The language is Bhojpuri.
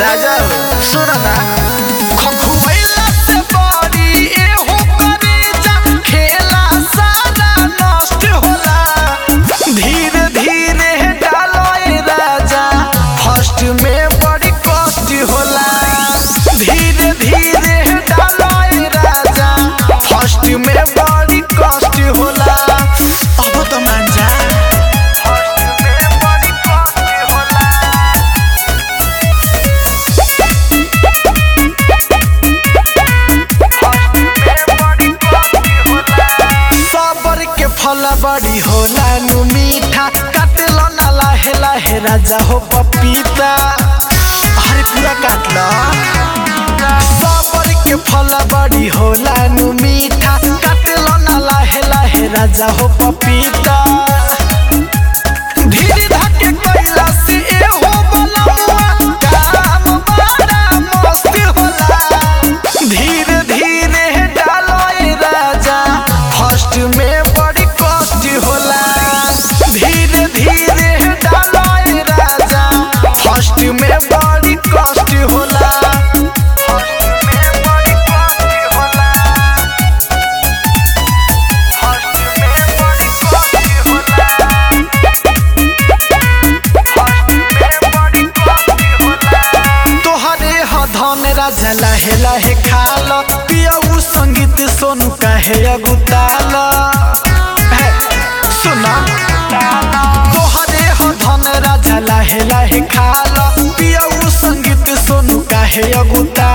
राजा सुन ना खखुवैला से बड़ी एहो करेजा खेला सारा नष्ट होला धीरे धीरे डालो ए राजा फर्स्ट में बड़ी कष्ट होला धीरे धीरे डालो ए राजा फर्स्ट में बड़ी कष्ट होला अब तो मान जा फर्स्ट में बड़ी कष्ट होला सबर के फल बड़ी होला नु मीठा काटलो ना लाहे लाहे राजा हो पपीता अरे पूरा काट लो सबर के फल बड़ी होला नु मीठा काटलो ना लाहे लाहे राजा हो पपीता धीरे धके कैला से एहो बलवा काम बड़ा मस्त होला धीरे धीरे डालो ए राजा फर्स्ट में बड़ी कष्ट होला धीरे धीरे डालो ए राजा फर्स्ट में बड़ी कष्ट होला फर्स्ट में बड़ी कष्ट होला फर्स्ट में बड़ी कष्ट होला तोहरे ह धन राजा लाहे लाहे खाल पियऊ संगीत सोनू काहे अगुताल हे, सुना तोहरे ह धन राजा लाहे लाहे खाल पियऊ संगीत सोनू काहे अगुताल